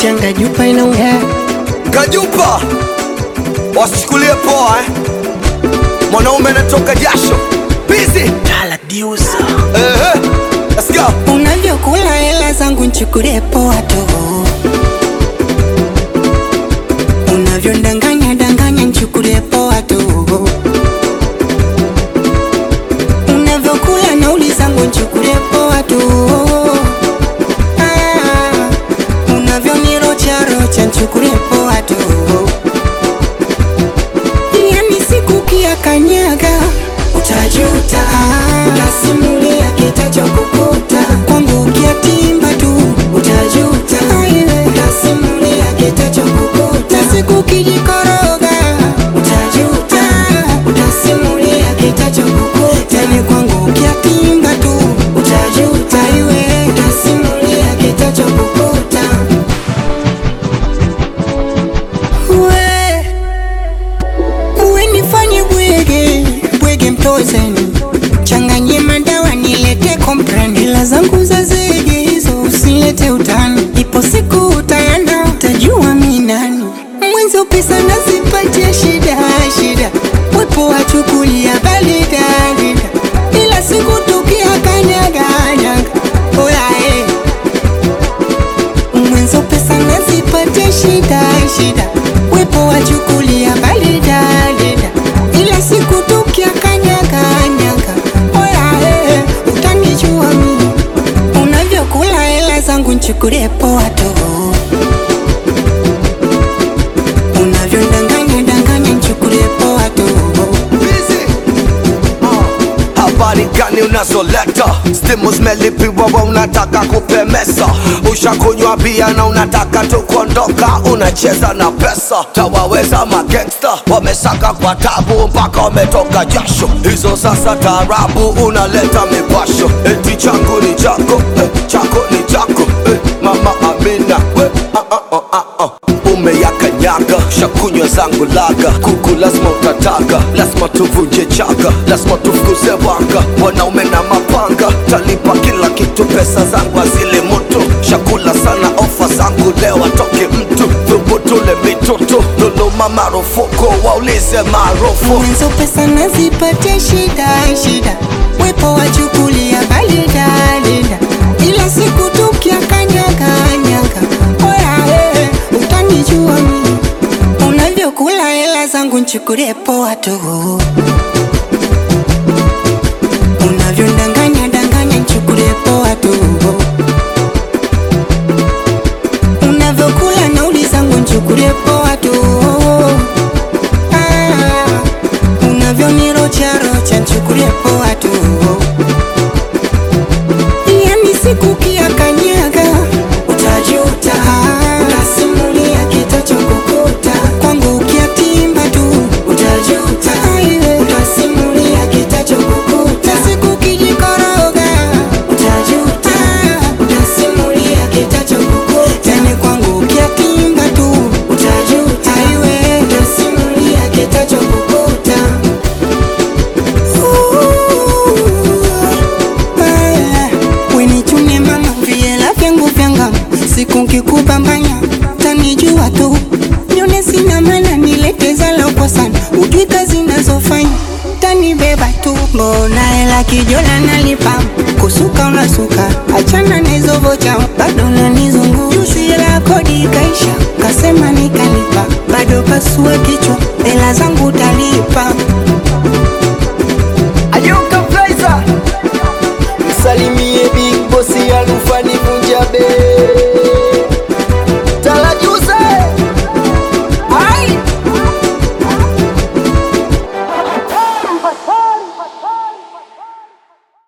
changa jupa inaongea Kajupa, wasichukulie poa eh. Mwanaume anatoka jasho busy. Tala diusa Eh, let's go. unavyokula hela zangu nchukulie poa tu unavyondanganya danganya nchukulie poa tu unavyokula nauli zangu nchukulie poa tu Ah, unavyonirocharocha nchukulie poa tu yani siku kia kanyaga utajuta utasimulia kitachokukuta kwangu ukiatimba tu utajuta utasimulia kitachokukuta siku kijikoroga utajuta utasimulia kitachokukuta yani kwangu ukiatimba tu utajuta iwe utasimulia kitachokukuta we uwe nifanye bwege bwege mtozeni changanye madawa nilete kompren ila zangu za zege hizo usilete utani ipo siku utaenda utajua mi nani mwenzo pesa nazipatia shida shida wepo wachukulia balidalida ila siku tukia kanyaganyaga oyae mwenzo pesa nazipatia shida shida wepo wachukulia balidalida ila siku tukia kanyaganyaga oyae utanijua mimi unavyokula hela zangu nchukulie poa tu unavyondanganya danganya nchukulie poa tu Busy. Uh, habari gani unazoleta stimu zimelipiwa wa unataka kupemesa ushakunywa bia na unataka tu kuondoka unacheza na pesa tawaweza magangsta wamesaka kwa tabu mpaka wametoka jasho hizo sasa taarabu unaleta mipasho eti changu ni chako eh, chako ni chako eh, mama amina we, ah, ah, ah, ah, ah. umeyakanyaga shakunywa zangu laga kuku lazima utataka lazima tuvunje chaga lazima tufukuze wanga wanaume na mapanga talipa kila kitu pesa zangu azile moto shakula sana ofa zangu leo atoke mtu thubutule mitoto dhuluma marufuku waulize maarufu mwenzo pesa nazipatia shida shida wepo wachukulia balidalida ila siku tukia kanyaganyaga oyae utanijua mimi unavyokula hela zangu nchukulie poa tu unavyondanganya danganya nchukulie poa tu unavyokula nauli zangu nchukulie poa tu Ah, unavyonirocharocha nchukulie poa tu yani siku kia kanyaga utajuta utasimulia kitachokukuta kwangu ukiatimba tu utajuta utasimulia kitachokukuta siku kijikoroga utajuta utasimulia kitachokukuta yani kwangu ukiatimba tu utajuta iwe utasimulia kitachokukuta wenichune mama viela vyangu vyanga siku nkikupambanya tanijua tu nyone sina mana nilete zaloko sana ujui kazi nazofanya tanibeba tu mbona hela kijola nalipa kusuka unasuka achana na hizo vocha bado nanizungu jusi hela kodi ikaisha kasema nikalipa bado pasue